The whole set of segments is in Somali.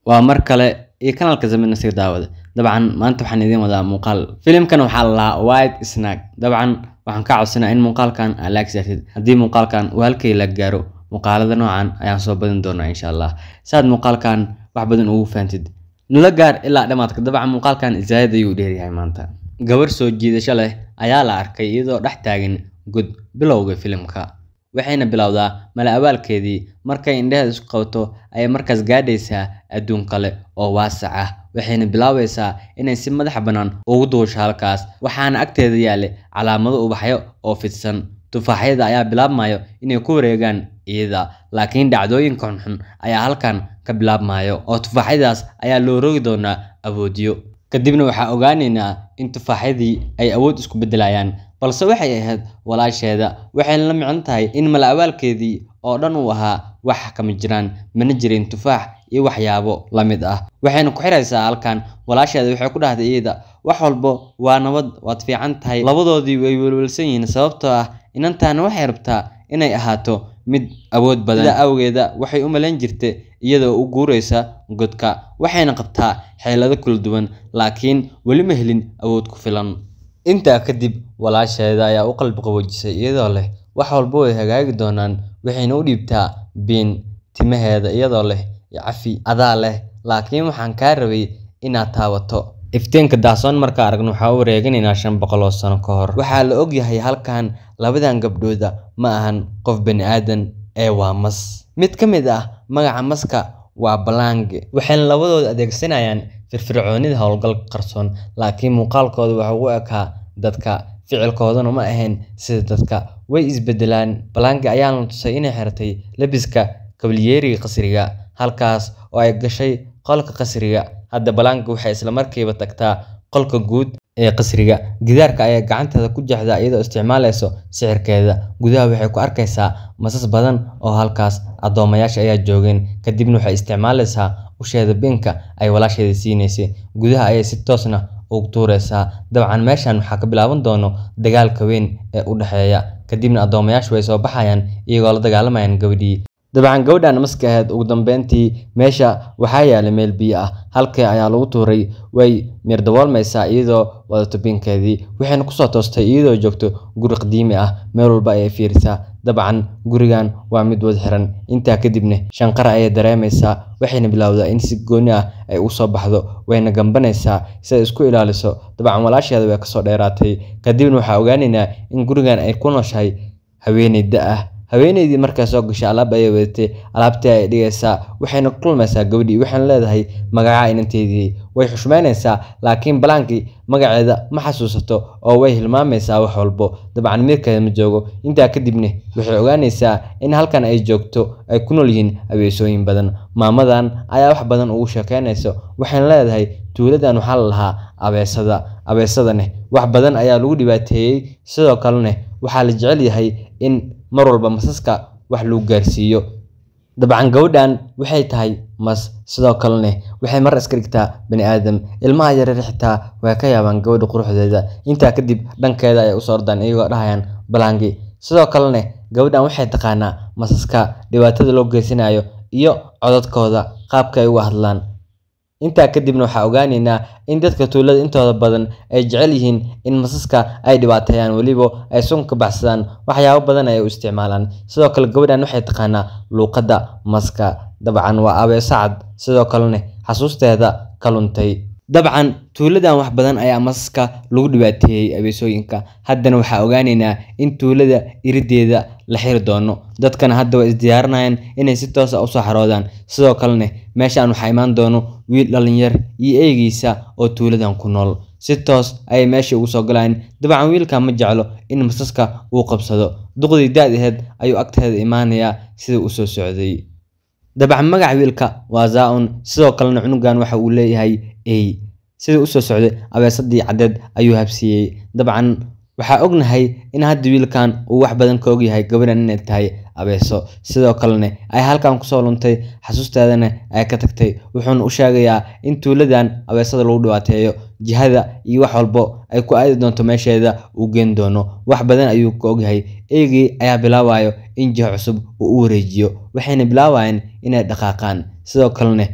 waa mar kale iyo kanaalka zamid nasiir daawada dabcan maanta waxaan idiin wadaa muuqaal filimkan waxaa la lahaa white snag dabcan waxaan ka codsanaa in muuqaalkan aa laag saartid haddii muuqaalkan uu halkay la gaaro muuqaalada noocan ayaan soo badin doonaa insha allah si aad muuqaalkan wax badan ugu fahamtid nula gaar ilaa dhammaadka dabcan muuqaalkan zaayid ayuu dheeryahay maanta gabar soo jiidasho leh ayaa la arkay iyadoo dhex taagan god bilowga filimka waxayna bilowdaa mala abaalkeedii markay indheheeda isku qabato ayay markaas gaadhaysaa adduun kale oo waasac ah waxayna bilaabaysaa inay si madax bannaan ugu duusho halkaas waxaana agteeda yaallay calaamado ubaxyo oo fidsan tufaaxyada ayaa bilaabmayo inay ku wareegaan iyada laakiin dhacdooyinka xunxun ayaa halkan ka bilaabmayo oo tufaaxyadaas ayaa loo rogi doonaa awoodyo kadibna waxaa ogaanaynaa in tufaaxyadii ay awood isku beddelayaan balse waxay ahayd walaasheeda waxayna la micno tahay in mala abaalkeedii oo dhan uu ahaa wax kama jiraan mana jirin tufaax iyo waxyaabo la mid ah waxayna ku xiraysaa halkan walaasheeda waxay ku dhahday iyada wax walbo waa nabad waad fiican tahay labadoodii way welwelsan yihiin sababtoo ah inantaana waxay rabtaa inay ahaato mid awood badan sida awgeeda waxay u malayn jirtay iyadoo u guuraysa godka waxayna qabtaa xeelado kala duwan laakiin weli ma helin awood ku filan intaa kadib walaasheeda ayaa u qalbi qaboojisay iyadoo leh wax walba way hagaagi doonaan waxayna u dhiibtaa biin timaheeda iyadoo leh cafi adaa leh laakiin waxaan kaa rabay inaad taabato iftiinka daasoon markaa aragno waxaa u wareeganaynaa shan boqol oo sano ka hor waxaa la ogyahay halkan labadan gabdhooda ma ahan qof bani aadan ee waa mas mid ka mid ah magaca maska waa balange waxayna labadooda adeegsanayaan firfircoonida howlgalka qarsoon laakiin muuqaalkooda waxa u ekaa dadka ficilkoodana ma ahayn sida dadka way isbedelaan balange ayaana tusay inay xirtay labiska kabalyeeriga qasriga halkaas oo ay gashay qolka qasriga hadda balange waxay islamarkiiba tagtaa qolka guud ee qasriga gidaarka ayaa gacanteeda ku jeexdaa iyadoo isticmaalayso sixirkeeda gudaha waxay ku arkaysaa masas badan oo halkaas addoomayaasha ayaa joogeen kadibna waxay isticmaalaysaa usheeda binka ay walaasheeda siinaysay gudaha ayay si toosna ugu tuuraysaa dabcan meeshan waxaa ka bilaaban doono dagaalka weyn ee u dhexeeya kadibna addoomayaashu way soo baxayaan iyagoo la dagaalamayaan gabadhii dabcan gabadhan maska ahayd ugu dambeyntii meesha waxaa yaala meel biyo ah halkii ayaa lagu tuuray way mirdaboolmaysaa iyadoo wadato binkeedii waxayna kusoo toostay iyadoo joogto guri qadiimi ah meel walba ayay fiirisaa dabcan gurigan waa mid wad xiran intaa kadibna shanqara ayay dareemaysaa waxayna bilowdaa in si gooni ah ay u soo baxdo wayna gambanaysaa si ay isku ilaaliso dabcan walaasheeda way kasoo dheeraatay kadibna waxaa ogaanaynaa in gurigan ay ku nooshahay haweeney da ah haweeneydii markaa soo gashay alaab ayay wadatay alaabtii ayay dhigaysaa waxayna ku kulmaysaa gabadhii waxayna leedahay magaca inanteedii way xushmaynaysaa laakiin balaankii magaceeda ma xasuusato oo way hilmaamaysaa wax walbo dabcan miirkeeda ma joogo intaa kadibna waxay ogaanaysaa in halkan ay joogto ay ku nool yihiin abeesooyin badan maamadan ayaa wax badan ugu sheekeynayso waxayna leedahay tuuladan waxaa la lahaa abeesada abeesadane wax badan ayaa lagu dhibaateeyey sidoo kalena waxaa la jecel yahay in mar walba masaska wax lagu gaarsiiyo dabcan gabadhan waxay tahay mas sidoo kalena waxay mar iska dhigtaa bani aadam ilmaha yareer xitaa way ka yaabaan gabadha quruxdeeda intaa kadib dhankeeda ayay usoo ordaan iyagoo dhahayaan balangi sidoo kalena gabadhan waxay taqaanaa masaska dhibaatada loo geysanayo iyo codadkooda qaabka ay uga hadlaan intaa kadibna waxaa ogaanaynaa in dadka tuulada intooda badan ay jecel yihiin in masaska ay dhibaateeyaan weliba ay sun ka baxsadaan waxyaabo badan ay u isticmaalaan sidoo kale gabadhan waxay taqaanaa luuqadda maska dabcan waa abeeso cad sidoo kalena xasuusteeda ka luntay dabcan tuuladan wax badan ayaa masaska lagu dhibaateeyey abeesooyinka haddana waxaa ogaanaynaa in tuulada irideeda la xiri doono dadkana hadda way isdiyaarinayaan inay si toos a usoo xaroodaan sidoo kalena meeshan waxaa imaan doono wiil dhalinyar iyo eegiisa oo tuuladan ku nool si toos ayay meesha ugu soo galayaan dabcan wiilkan ma jeclo in masaska uu qabsado duqdii daad aheed ayuu agteeda imaanayaa sida u soo socday dabcan magaca wiilka waa zaa-un sidoo kalena cunugan waxa uu leeyahay ey sida usoo socday abeesadii caddeed ayuu habsiiyey dabcan waxaa ognahay in hadda wiilkan uu wax badan ka ogyahay gabadhan inay tahay abeeso sidoo kalena ay halkan kusoo luntay xasuusteedana ay ka tagtay wuxuuna u sheegayaa in tuuladan abeesada lagu dhibaateeyo jihada iyo wax walbo ay ku aadi doonto meesheeda uu geen doono wax badan ayuu ka ogyahay eygii ayaa bilaabayo in jiho cusub uu u wareejiyo waxayna bilaabayeen inay dhaqaaqaan sidoo kalena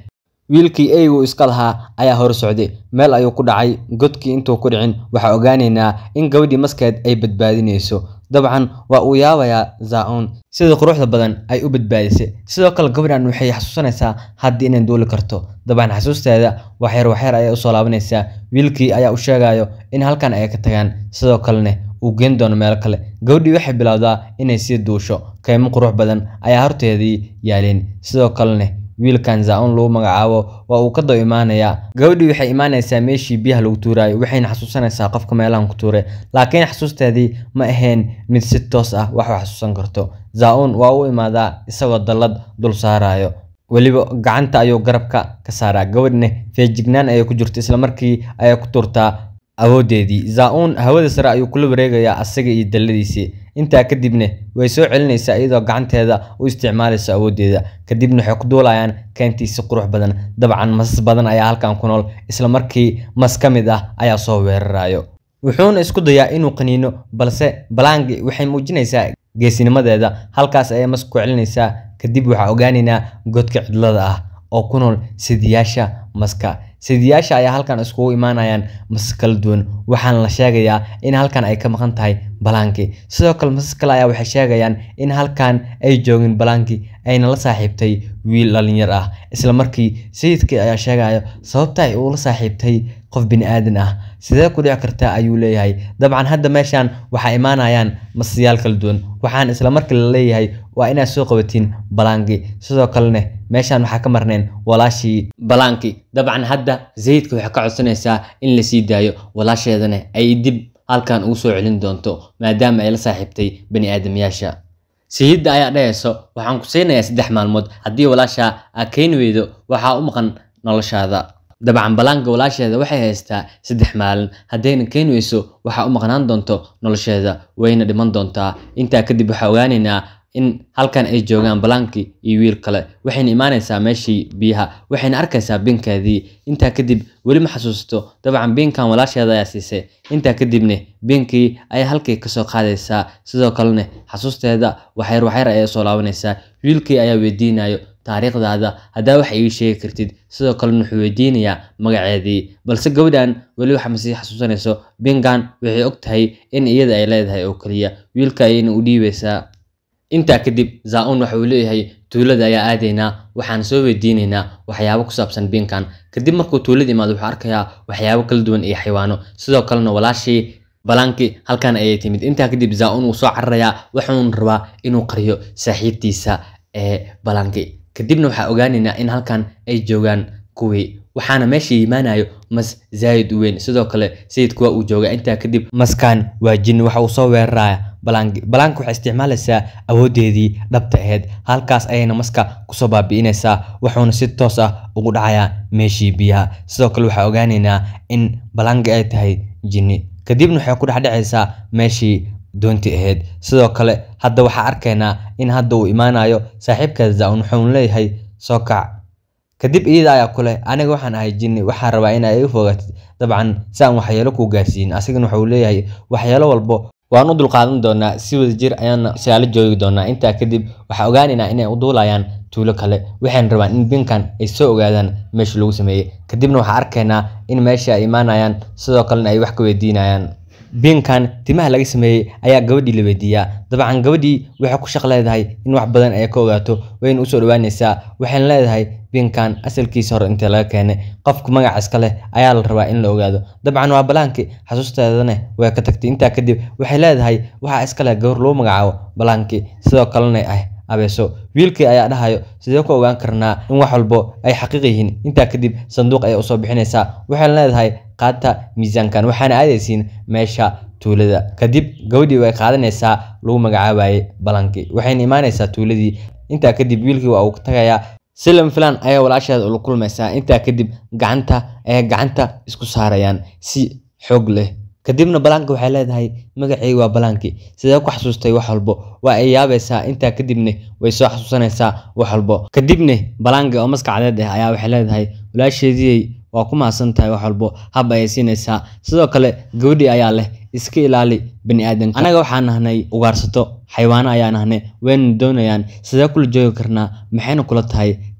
wiilkii eygu iska lahaa ayaa hor socday meel ayuu ku dhacay godkii intuu ku dhicin waxaa ogaanaynaa in gabadhii maskeed ay badbaadinayso dabcan waa uu yaabayaa zaa-uun sida quruxda badan ay u badbaadisay sidoo kale gabadhan waxay xasuusanaysaa haddii inay duuli karto dabcan xasuusteeda waxyar waxyar ayay usoo laabanaysaa wiilkii ayaa u sheegayo in halkan ay ka tagaan sidoo kalena uu geen doono meel kale gabadhii waxay bilowdaa inay sii duusho kaymo qurux badan ayaa horteedii yaaleen sidoo kalena wiilkan zaa-uun lagu magacaabo waa uu ka daba imaanayaa gabadhii waxay imaanaysaa meeshii biyaha lagu tuuraayo waxayna xasuusanaysaa qofka meelahan ku tuuray laakiin xasuusteedii ma ahayn mid si toos ah wax u xasuusan karto zaa-uun waa u imaadaa isagoo dallad dul saarayo weliba gacanta ayuu garabka ka saaraa gabadhna feejignaan ayay ku jirto islamarkii ayay ku tuurtaa awoodeedii zaa-uun hawada sare ayuu kula wareegayaa asaga iyo dalladiisii intaa kadibna way soo celinaysaa iyadoo gacanteeda u isticmaalaysa awooddeeda kadibna waxay ku duulayaan keentiisi qurux badan dabcan masas badan ayaa halkan ku nool isla markii mas ka mid ah ayaa soo weerarayo wuxuuna isku dayaa inuu qaniino balse balangi waxay muujinaysaa geesinimadeeda halkaas ayay mas ku celinaysaa kadib waxaa ogaanaynaa godka cidlada ah oo ku nool sidiyaasha maska sidiyaasha ayaa halkan iskugu imaanayaan masas kala duwan waxaana la sheegayaa in halkan ay ka maqan tahay balanki sidoo kale masas kale ayaa waxay sheegayaan in halkan ay joogin balanki ayna la saaxiibtay wiil dhalinyar ah isla markii sayidkii ayaa sheegayo sababta ay ula saaxiibtay qof bini aadan ah sidee ku dhici kartaa ayuu leeyahay dabcan hadda meeshan waxaa imaanayaan masayaal kala duwan waxaan isla markii la leeyahay waa inaad soo qabatiin balanki sidoo kalena meeshan waxaa ka marneen walaashii balanki dabcan hadda sayidka waxay ka codsanaysaa in la sii daayo walaasheedana ay dib halkan ugu soo celin doonto maadaama ay la saaxiibtay bani aadamyaasha sayidda ayaa dhahayso waxaan ku siinayaa saddex maalmood haddii walaasha aa keeni weydo waxaa u maqan noloshaada dabcan balaanka walaasheeda waxay haystaa saddex maalin haddayna keeni weyso waxaa u maqnaan doonto nolosheeda wayna dhiman doontaa intaa kadib waxaa ogaanaynaa in halkan ay joogaan balaankii iyo wiil kale waxayna imaanaysaa meeshii biyaha waxayna arkaysaa binkeedii intaa kadib weli ma xasuusato dabcan binkan walaasheeda ayaa siisay intaa kadibna binkii ayaa halkii kasoo qaadaysaa sidoo kalena xasuusteeda waxyar waxyar ayay soo laabanaysaa wiilkii ayaa weydiinayo taariikhdaada haddaa wax ii sheegi kartid sidoo kalena wuxuu weydiinayaa magaceedii balse gabadhan weli waxa masii xasuusanayso binkan waxay og tahay in iyada ay leedahay oo keliya wiilka ayayna u dhiibaysaa intaa kadib zaa-uun waxa uu leeyahay tuulada ayaa aadaynaa waxaan soo weydiinaynaa waxyaabo ku saabsan binkan kadib markuu tuulada imaado wuxuu arkayaa waxyaabo kala duwan iyo xayawaano sidoo kalena walaashii balanki halkan ayay timid intaa kadib zaa-uun wuu soo cararayaa wuxuuna rabaa inuu qariyo saaxiibtiisa ee balanki kadibna waxaa ogaanaynaa in halkan ay joogaan kuwii waxaana meesha imaanayo mas zaayid u weyn sidoo kale sayidku waa uu joogaa intaa kadib maskan waa jin waxa uu soo weeraraya balanki balanki waxay isticmaalaysaa awooddeedii dhabta ahayd halkaas ayayna maska kusoo baabi'inaysaa wuxuuna si toos ah ugu dhacayaa meeshii biyaha sidoo kale waxaa ogaanaynaa in balanki ay tahay jinni kadibna waxay ku dhexdhacaysaa meeshii doonti ahayd sidoo kale hadda waxaa arkaynaa in hadda uu imaanayo saaxiibkeeda zaa-un wuxuuna leeyahay soo kac kadib iyada ayaa ku leh aniga waxaan ahay jinni waxaan rabaa in ay iga fogaatid dabcan si aan waxyeelo kuu gaarsiin asigana wuxuu leeyahay waxyeelo walbo waan u dulqaadan doonaa si wada jir ayaana saalo joogi doonaa intaa kadib waxaa ogaanaynaa inay u duulayaan tuulo kale waxayna rabaan in binkan ay soo ogaadaan meesha lagu sameeyey kadibna waxaa arkaynaa in meesha ay imaanayaan sidoo kalena ay wax ka weydiinayaan binkan timaha laga sameeyey ayaa gabadhii la weydiiyaa dabcan gabadhii waxay ku shaq leedahay in wax badan ay ka ogaato wayna usoo dhawaanaysaa waxayna leedahay binkan asalkiisa hore intee laga keenay qofka magaca iska leh ayaa la rabaa in la ogaado dabcan waa balaanki xasuusteedana way ka tagtay intaa kadib waxay leedahay waxaa iska leh gabar lagu magacaabo balaanki sidoo kalena ah abeeso wiilkii ayaa dhahayo sidee ku ogaan karnaa in wax walbo ay xaqiiq yihiin intaa kadib sanduuq ayay usoo bixinaysaa waxayna leedahay qaata miisaankan waxaana aadaysiin meesha tuulada kadib gabadhii way qaadanaysaa lagu magacaabayay balanki waxayna imaanaysaa tuuladii intaa kadib wiilkii waa uu ka tagayaa silam filan ayaa walaasheeda ula kulmaysaa intaa kadib gacanta ayay gacanta isku saarayaan si xoog leh kadibna balanki waxay leedahay magaceyga waa balanki sidee ku xasuustay wax walbo waa ay yaabaysaa intaa kadibna way soo xasuusanaysaa wax walbo kadibna balanki oo maskacadeed ah ayaa waxay leedahay walaasheediyey waa ku mahadsan tahay wax walbo hab ayay siinaysaa sidoo kale gabadhii ayaa leh iska ilaali bani aadanka anaga waxaan nahnay ugaarsato xayawaano ayaa nahnay wayna doonayaan sidee kula joogi karnaa maxayna kula tahay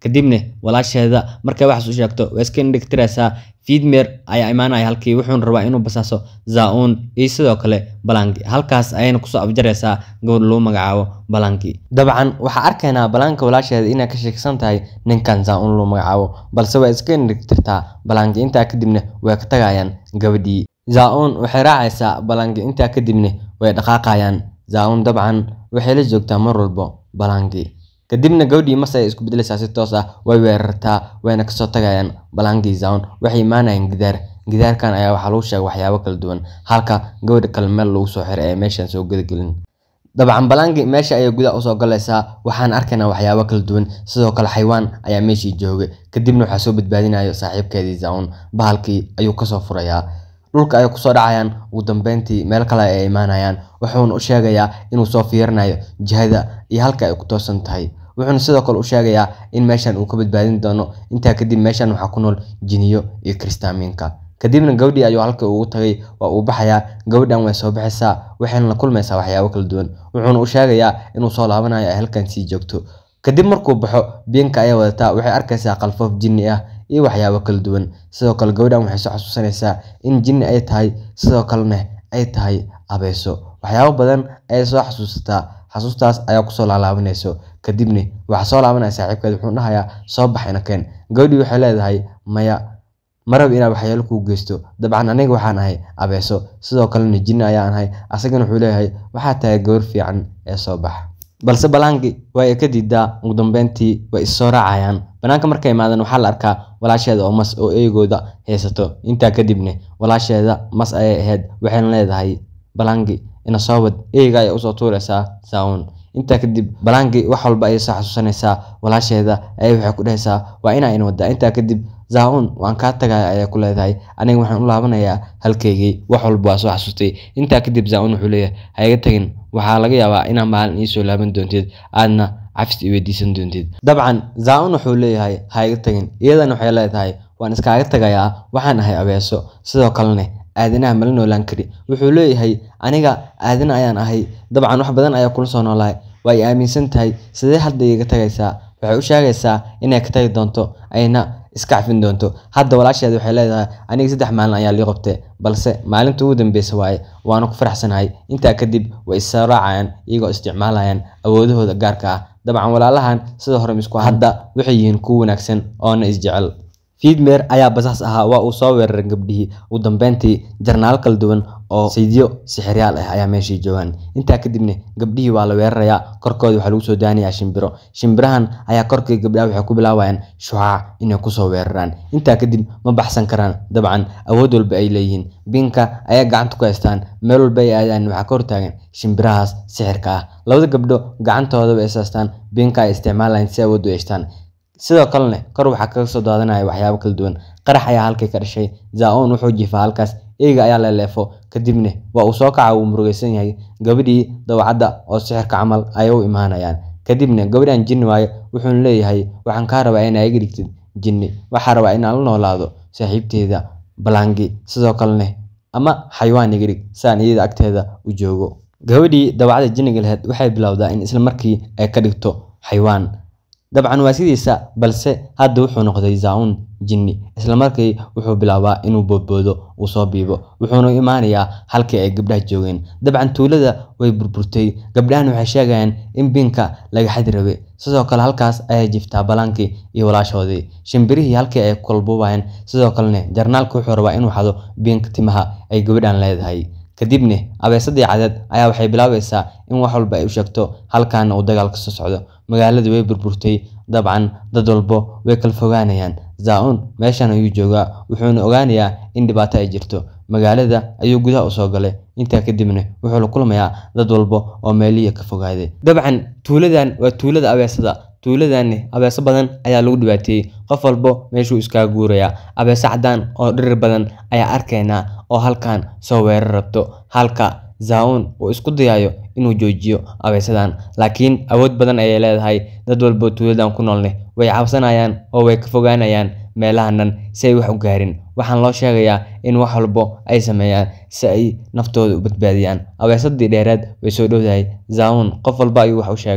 kadibna walaasheeda markay waxaas u sheegto way iska indhigtiraysaa fiidmeer ayaa imaanaya halkii wuxuuna rabaa inuu basaaso zaa-uun iyo sidoo kale balanki halkaas ayayna kusoo afjaraysaa gabadh lagu magacaabo balanki dabcan waxaa arkaynaa balanka walaasheeda inay ka sheeksan tahay ninkan zaa-uun lagu magacaabo balse way iska indhigtirtaa balanki intaa kadibna way ka tagayaan gabadhii zaa-uun waxay raacaysaa balanki intaa kadibna way dhaqaaqayaan zaa-uun dabcan waxay la joogtaa mar walbo balanki kadibna gabadhii mase ay isku bedelaysaa si toos ah way weerartaa wayna kasoo tagayaan balaankii zaun waxay imaanayaan gidaar gidaarkan ayaa waxaa lagu sheegay waxyaabo kala duwan halka gabadha kale meel lagu soo xiray ee meeshan soo gudagelin dabcan balaanki meesha ayay gudaha usoo galaysaa waxaan arkaynaa waxyaabo kala duwan sidoo kale xaywaan ayaa meeshii joogay kadibna waxaa soo badbaadinayo saaxiibkeedii zaun bahalkii ayuu kasoo furayaa dhulka ay kusoo dhacayaan ugu dambeyntii meel kale ay imaanayaan wuxuuna u sheegayaa inuu soo fiirinayo jihada iyo halka ay ku toosan tahay wuxuuna sidoo kale u sheegayaa in meeshan uu ka badbaadin doono intaa kadib meeshan waxaa ku nool jiniyo iyo kristaamiinka kadibna gabadhii ayuu halka ugu tagay waa uu baxayaa gabadhan way soo baxaysaa waxayna la kulmaysaa waxyaabo kala duwan wuxuuna u sheegayaa inuu soo laabanayo ay halkan sii joogto kadib markuu baxo biinka ayay wadataa waxay arkaysaa qalfoof jinni ah iyo waxyaabo kala duwan sidoo kale gabadhan waxay soo xasuusanaysaa in jinni ay tahay sidoo kalena ay tahay abeeso waxyaabo badan ayay soo xasuusataa xasuustaas ayaa kusoo laalaabanayso kadibna waxaa soo laabanaya saaxiibkeed wuxuu dhahayaa soo baxayna keen gabadhii waxay leedahay maya marab inaad waxyaalo kuu geysto dabcan aniga waxaan ahay abeeso sidoo kalena jinni ayaan ahay asagana wuxuu leeyahay waxaa tahay gawar fiican ee soo bax balse balaanki waa ay ka diidaa ugu dambeyntii way issoo raacayaan banaanka markay imaadeen waxaa la arkaa walaasheeda oo mas oo eegooda haysato intaa kadibna walaasheeda mas ayay ahayd waxayna leedahay balaanki ina soo wad eeyga ayay usoo tuuraysaa saawun intaa kadib balaanki wax walba ayay soo xasuusanaysaa walaasheeda ayay waxay ku dhahaysaa waa inaa in wadaa intaa kadib zaa-un waan kaa tagaya ayay ku leedahay aniga waxaan u laabanayaa halkaygii wax walba waa soo xasuustay intaa kadib zaa-un wuxuu leeyahay ha iga tagin waxaa laga yaabaa inaa maalin iisoo laaban doonteed aadna cafis i weydiisan doontid dabcan zaa-un wuxuu leeyahay ha iga tagin iyadana waxay leedahay waan iskaaga tagayaa waxaan ahay abeeso sidoo kalena aadanaha mala noolaan kari wuxuu leeyahay aniga aadana ayaan ahay dabcan wax badan ayaa kula soo noolahay waa ay aaminsan tahay sidee hadda iga tagaysaa waxay u sheegaysaa inay ka tagi doonto ayna iska cafin doonto hadda walaasheeda waxay leedahay aniga saddex maalin ayaa lii qabtay balse maalinta ugu dambeysa waaye waana ku faraxsanahay intaa kadib way issoo raacayaan iyagoo isticmaalayaan awoodahooda gaarka ah dabcan walaalahan sida hore misku hadda waxay yihiin kuwa wanaagsan oona isjecel fiidmeer ayaa basaas ahaa waa uu soo weeraray gabdhihii ugu dambeyntii jarnaal kala duwan oo saydiyo sixiryaal ah ayaa meeshii joogaan intaa kadibna gabdhihii waa la weerarayaa korkooda waxaa lagu soo daanayaa shimbiro shimbirahan ayaa korkii gabdhaha waxay ku bilaabayaan shucaac inay kusoo weeraraan intaa kadib ma baxsan karaan dabcan awood walba ay leeyihiin binka ayaa gacanta ku haystaan meel walba ay aadaan waxaa ka hortaagan shimbirahaas sixirka ah labada gabdho gacantooda way isaastaan binka ay isticmaalayaan si awood u yeeshtaan sidoo kalena kor waxaa kaga soo daadanaya waxyaabo kala duwan qarax ayaa halkii ka dhashay zaa-un wuxuu jiifaa halkaas eyga ayaa leeleefo kadibna waa uu soo kaca uu murugaysan yahay gabadhii dawacadda oo sixirka camal ayay u imaanayaan kadibna gabadhan jinni waayo wuxuuna leeyahay waxaan kaa rabaa inaa iga dhigtid jinni waxaa rabaa inaan la noolaado saaxiibteeda balangi sidoo kalena ama xayawaan iga dhig saan iyada agteeda u joogo gabadhii dawacadda jinniga laheyd waxay bilowdaa in isla markii ay ka dhigto xayawaan dabcan waa sidiisa balse hadda wuxuu noqday zaa-un jinni islamarkii wuxuu bilaabaa inuu boodboodo uu soo biibo wuxuuna imaanayaa halkii ay gabdhaha joogeen dabcan tuulada way burburtay gabdhahan waxay sheegayaan in biinka laga xadi rabe sidoo kale halkaas ayay jiftaa balaankii iyo walaashoodii shimbirihii halkii ay kulbuubayeen sidoo kalena jarnaalka wuxuu rabaa inuu xado biinka timaha ay gabadhan leedahay kadibna abeesadii cadeed ayaa waxay bilaabaysaa in wax walba ay u sheegto halkaana uu dagaal ka soo socdo magaaladii way burburtay dabcan dad walbo way kala fogaanayaan zaa-un meeshan ayuu joogaa wuxuuna ogaanayaa in dhibaato ay jirto magaalada ayuu gudaha usoo galay intaa kadibna wuxuu la kulmayaa dad walbo oo meelihii ka fogaaday dabcan tuuladan waa tuulada abeesada tuuladani abeeso badan ayaa lagu dhibaateeyey qof walbo meeshuu iskaga guurayaa abeeso cadaan oo dhirir badan ayaa arkaynaa oo halkan soo weerar rabto halka zaa-un uu isku dayayo inuu joojiyo abeesadan laakiin awood badan ayay leedahay dad walbo tuuladan ku noolne way cabsanayaan oo way ka fogaanayaan meelahan dhan si ay wax u gaarin waxaan loo sheegayaa in wax walbo ay sameeyaan si ay naftooda u badbaadiyaan abeesadii dheereed way soo dhowdahay zaa-un qof walba ayuu wax u sheegaa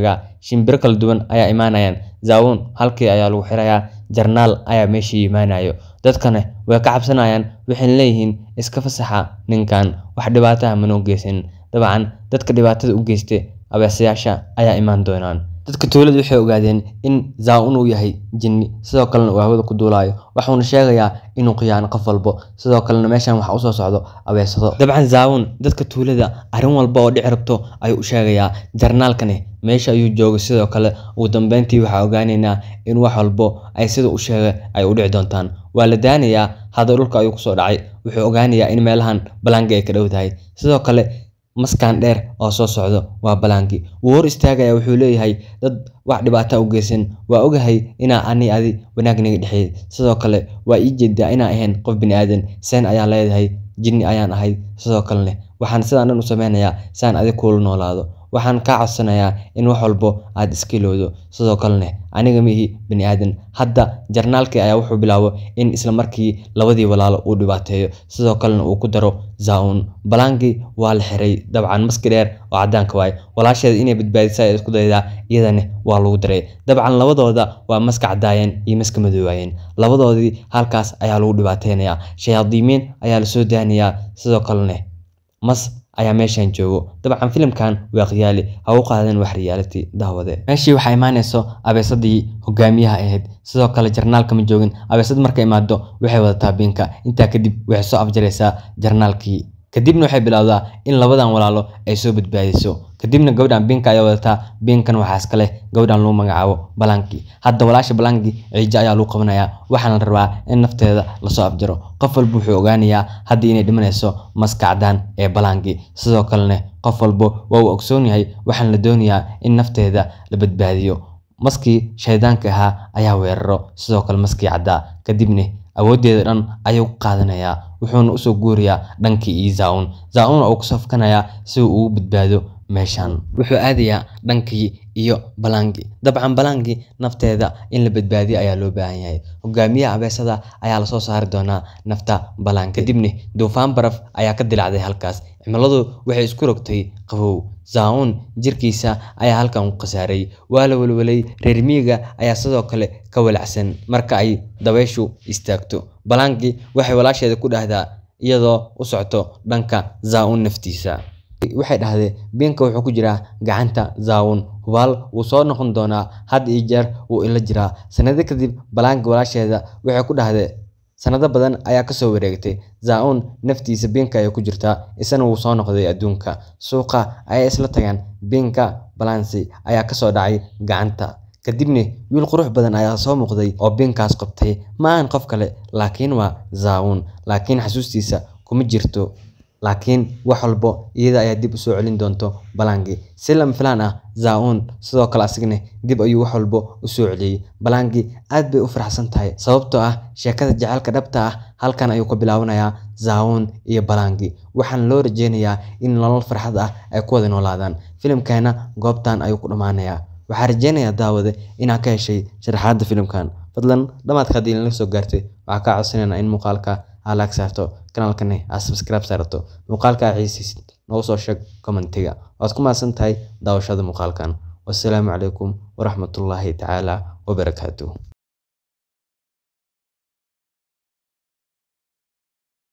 shimbiro kala duwan ayaa imaanayaan zaawun halkii ayaa lagu xirayaa jarnaal ayaa meeshii imaanayo dadkana way ka cabsanayaan waxayna leeyihiin iska fasaxa ninkan wax dhibaataha manoo geysan dabcan dadka dhibaatada u geysta abeesayaasha ayaa imaan doonaan dadka tuulada waxay ogaadeen in zaawun uu yahay jinni sidoo kalena uu hawada ku duulaayo waxuuna sheegayaa inuu khiyaano qof walbo sidoo kalena meeshan waxa usoo socdo abeesado dabcan zaawun dadka tuulada arrin walba oo dhici rabto ayuu u sheegayaa jarnaalkani meesha ayuu joogay sidoo kale ugu dambeyntii waxaa ogaaneynaa in wax walbo ay sida u sheegay ay u dhici doontaan waa la daanayaa hadda dhulka ayuu kusoo dhacay wuxuu ogaanayaa in meelahan balaangi ay ka dhow tahay sidoo kale maskaan dheer oo soo socdo waa balaangi wuu hor istaagaya wuxuu leeyahay dad wax dhibaata u geysan waa ogahay inaa ani adi wanaag naga dhexeey sidoo kale waa ii jeedaa inaa ahayn qof bini aadan seen ayaan leedahay jinni ayaan ahay sidoo kalene waxaan sidaan dhan u sameynayaa saan adig kuula noolaado waxaan kaa codsanayaa in wax walbo aad iska ilowdo sidoo kalene aniga mihi bini aadan hadda jarnaalkii ayaa wuxuu bilaabo in isla markii labadii walaalo uu dhibaateeyo sidoo kalena uu ku daro zaun balaangii waa la xiray dabcan maski dheer oo cadaanka waay walaasheeda inay badbaadisa ay isku daydaa iyadana waa lagu daray dabcan labadooda waa maska cadaayeen iyo maska madoowaayeen labadoodii halkaas ayaa lagu dhibaateynayaa shayaadiimiin ayaa lasoo daanayaa sidoo kalene mas ayaa meeshan joogo dabcan filimkan waa khiyaali ha u qaadan wax reality daawade meeshii waxaa imaanayso abeesadii hogaamiyaha ahayd sidoo kale jarnaalka ma joogin abeesad markay imaado waxay wadataa biinka intaa kadib waxay soo afjaraysaa jarnaalkii kadibna waxay bilowdaa in labadan walaalo ay soo badbaadiso kadibna gabadhan biinka ayaa wadataa biinkan waxaa iska leh gabadhan lagu magacaabo balanki hadda walaasha balanki ciijo ayaa lagu qabanayaa waxaana la rabaa in nafteeda lasoo afjaro qof walba wuxuu ogaanayaa haddii inay dhimanayso maska cadaan ee balanki sidoo kalena qof walba waa uu ogsoon yahay waxaana la doonayaa in nafteeda la badbaadiyo maskii shaydaanka ahaa ayaa weeraro sidoo kale maskii caddaa kadibna awooddeeda dhan ayuu ku qaadanayaa wuxuuna usoo guurayaa dhankii iyo zaun zaun uu kusoo fakanayaa si uu ugu badbaado meeshan wuxuu aadayaa dhankii iyo balangi dabcan balangi nafteeda in la badbaadiyo ayaa loo baahan yahay hogaamiyaha abeesada ayaa lasoo saari doonaa nafta balangi kadibna duufaan baraf ayaa ka dilacday halkaas cimiladu waxay isku rogtay qabow zaun jirkiisa ayaa halkan ku khasaaray waa la welwelay reer miyiga ayaa sidoo kale ka walacsan marka ay dabayshu istaagto balangi waxay walaasheeda ku dhahdaa iyadoo u socto dhanka zaun naftiisa waxay dhahdee biinka wuxuu ku jiraa gacanta zaawun hubaal wuu soo noqon doonaa had iyo jeer wuu ila jiraa sanado kadib balaangi walaasheeda waxay ku dhahdee sanado badan ayaa kasoo wareegtay zaun naftiisa biinka ayay ku jirtaa isana wuu soo noqday adduunka suuqa ayay isla tagaan biinka balansi ayaa kasoo dhacay gacanta kadibna wiil qurux badan ayaa soo muuqday oo biinkaas qabtay ma ahan qof kale laakiin waa zaawun laakiin xasuustiisa kuma jirto laakiin wax walbo iyada ayaa dib usoo celin doonto balangi si lama filaan ah zaun sidoo kale asigna dib ayuu wax walbo usoo celiyey balangi aad bay u faraxsan tahay sababtoo ah sheekada jaceylka dhabta ah halkan ayuu ka bilaabanayaa zaun iyo balangi waxaana loo rajeynayaa in nolol farxad ah ay ku wada noolaadaan filimkeena goobtan ayuu ku dhammaanayaa waxaa rajeynayaa daawade inaad ka heshay sharaxaadda filimkan fadlan dhamaadka haddii inala soo gaartay waxaa kaa codsanaynaa in muuqaalka aad laag saarto kanaalkani aad subscribe saarato muuqaalka aad xiisaysid noogu soo sheeg commentiga waad ku mahadsan tahay daawashada muuqaalkan wassalaamu calaykum waraxmatullaahi tacaala wabarakaatuh